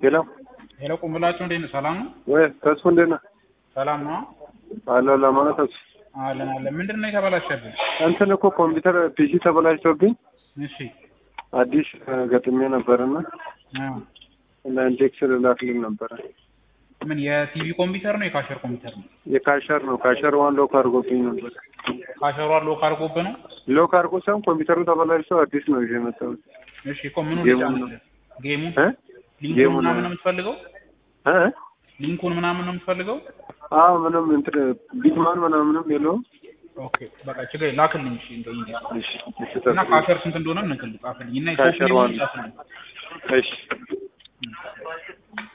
ሄሎ ሄሎ ቁምላቸው እንዴት ነው? ሰላም ነው? ወይ ተስፉ እንዴት ነህ? ሰላም ነው? አለሁ ለማለት ተስፉ አለን አለን። ምንድን ነው የተበላሸብን? እንትን እኮ ኮምፒውተር ፒሲ ተበላሽቶብኝ እሺ አዲስ ገጥሜ ነበርና አዎ። እና ኢንዴክስ ልላክልኝ ነበረ። ምን የቲቪ ኮምፒውተር ነው የካሸር ኮምፒውተር ነው? የካሸር ነው ካሸር ዋን ሎክ አድርጎብኝ ነበር። ካሸሯን ሎክ አድርጎብህ ነው? ሎክ አድርጎ ሳይሆን ኮምፒውተሩ ተበላሽቶ አዲስ ነው ይዤ የመጣሁት። እሺ እኮ ምኑ ጌሙን ነው። ልጫንልህ? ጌሙ እ ሊንኩን ጌሙን ምናምን ነው። ነው የምትፈልገው? እ ሊንኩን ምናምን ነው የምትፈልገው? አዎ ምንም እንትን ቢትማን ምናምንም የለውም። ኦኬ በቃ ችግር የለም። ላክልኝ። እሺ እንደው እንዴ እሺ እሺ እና ተስፉ ካሸር ስንት እንደሆነ እንክል ጻፍልኝ እና ካሸር የኮፒ ዋን ጻፍልኝ። እሺ